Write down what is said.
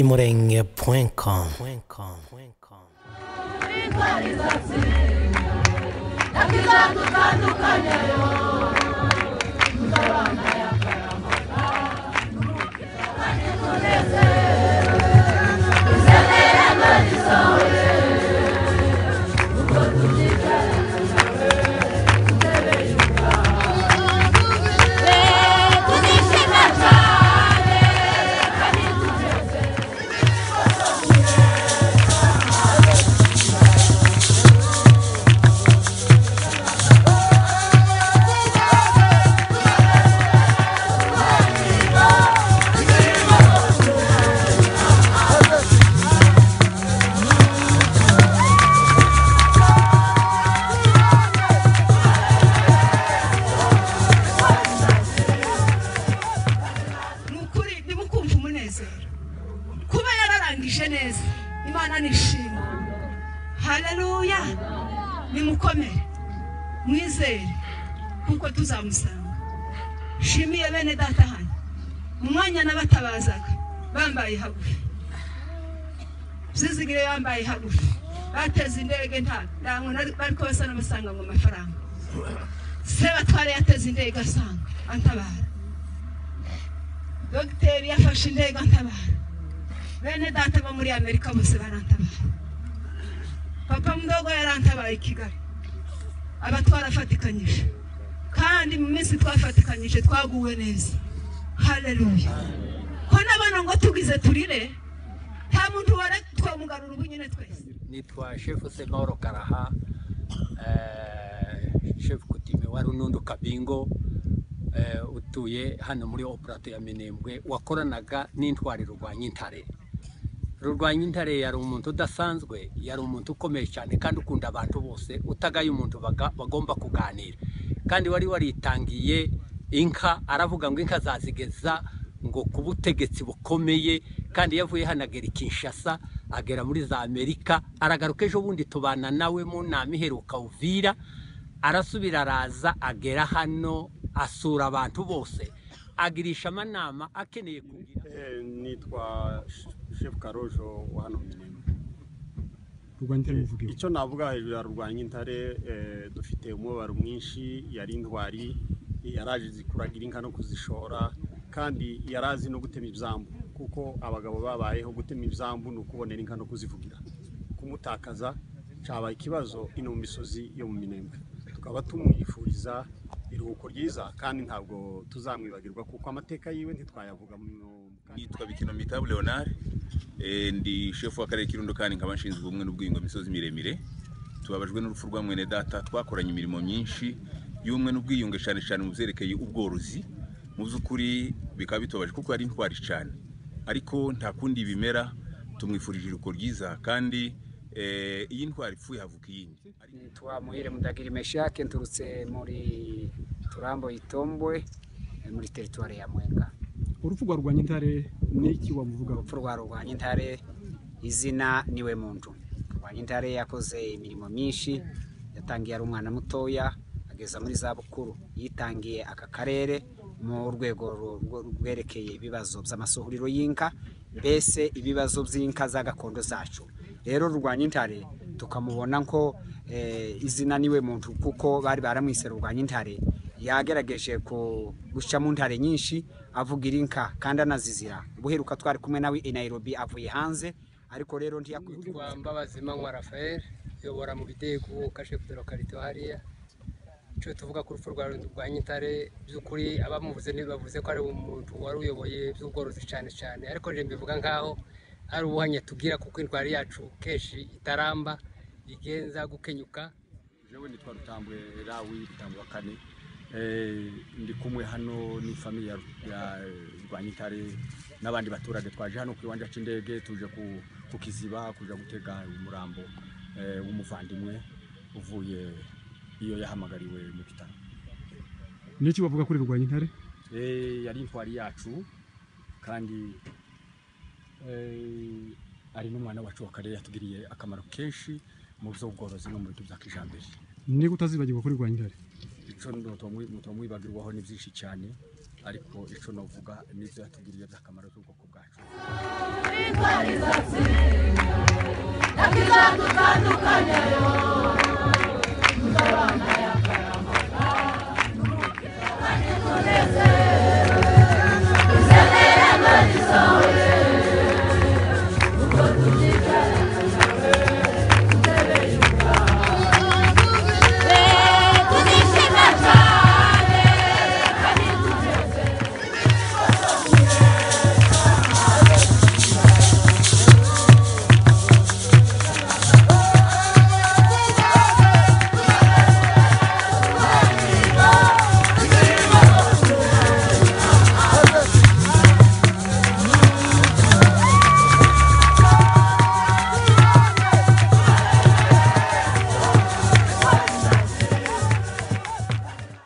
imurenge.com imurenge.com twarizazi nakizadutandukanye tunishima cyane ni ukuri ndimo kumva umunezero kuba yararangije neza imana nishima haleluya nimukomere mwizere kuko tuzamusanga shimiye bene data hano mu mwanya n'abatabazaga bambaye hagufi zizigire bambaye hagufi bateze indege nta ntabwo bari basa n'abasanga ngo amafaranga se batware yateze indege asanga antabara dogiteri yafashe indege antabara bene data bo muri amerika bose barantabara papa mudogo yarantabaye i kigali aba twarafatikanyije kandi mu minsi twafatikanyije twaguwe neza haleluya ko n'abana ngo tugize turire nta muntu wari twamugarura ubu nyine twese nitwa shefu semoro karaha eh, shefu kutime wa runundu kabingo eh, utuye hano muri operato ya minembwe wakoranaga n'intwari rurwanyintare rurwanyintare yari umuntu udasanzwe yari umuntu ukomeye cyane kandi ukunda abantu bose utagaye umuntu baga- bagomba kuganira kandi wari waritangiye inka aravuga ngo inka zazigeza ngo ku butegetsi bukomeye kandi yavuye hano agera i kinshasa agera muri za amerika aragaruka ejo bundi tubana nawe mu nama iheruka uvira arasubira araza agera hano asura abantu bose agirisha amanama akeneye kugira Eh, nitwa Sh- shefu karojo wa hano minema rwanda muvuge icyo navuga hejuru ya rurwanya intare eh, dufite umubabaro mwinshi yari intwari yaraje zikuragira inka no kuzishora kandi yari azi no gutema ibyambu kuko abagabo babayeho gutema ibyambu ni ukubonera inka no kuzivugira kumutakaza cyabaye ikibazo ino mu misozi yo mu minembwe tukaba tumwifuriza iruhuko ryiza kandi ntabwo tuzamwibagirwa kuko amateka yiwe ntitwayavuga mu nitwa bikinomitabo leonard eh, ndi shefu w'akarere k'irundo kandi nkaba nshinzwe ubumwe n'ubwiyungo imisozi miremire tubabajwe n'urupfu rwa mwene data twakoranye imirimo myinshi y'ubumwe n'ubwiyunge cyane cyane mu byerekeye ubworozi mu by'ukuri bikaba bitubaje kuko yari intwari cyane ariko nta kundi bimera tumwifurije iruko ryiza kandi eh, iyo intwari ipfuye havuka iyindi nitwa muhire mudagiri meshake nturutse muri turambo itombwe eh, muri teritwari ya mwenga urupfu rwa rwanyintare n'iki wamuvugaho urupfu rwa rwanyintare izina niwe muntu rwanyintare yakoze imirimo myinshi yatangiye ari umwana mutoya ageza muri za bukuru yitangiye aka karere mu rwego ru- rwo- rwerekeye ibibazo by'amasuhuriro y'inka mbese ibibazo by'inka za gakondo zacu rero rwanyintare tukamubona ko eh, izina niwe muntu kuko bari baramwise rwanyintare yagerageje ku- guca mu ntare nyinshi avugira inka kandi anazizira ubuheruka twari kumwe nawe i nairobi avuye hanze ariko rero ntiyakwitwa kwa mbabazi manywa rafael uyobora mu bidego kashe kudero karito hariya icyo tuvuga ku rupfu rwa rwa nyitare by'ukuri abamuvuze ntibavuze ko ari umuntu wari uyoboye by'ubworozi cyane cyane ariko rero mbivuga nk'aho ari ubuhanya tubwira kuko indwara yacu kenshi itaramba igenza gukenyuka jewe nitwa rutambwe rawi rutambwe wa kane Eh, ndi kumwe hano n'ifamiye ya ya, eh, rwanyitare n'abandi baturage twaje hano ku kiwanja cy'indege tuje ku- ku kiziba kuja gutega umurambo eh, w'umuvandimwe uvuye iyo yahamagariwe mu bitaro n'iki wavuga kuri rwanyintare Eh, yari intwari yacu kandi eh, ari n'umwana wacu wa kare yatugiriye akamaro kenshi mu by'ubworozi no mu bintu bya kijambere niba utazibagirwa kuri rwanyintare icyo mutamwibagirwaho ni byinshi cyane ariko icyo navuga ni ibyo yatugiriye by'akamaro by'ubwoko bwacu intwari izatsinda ntabwo izadutandukanya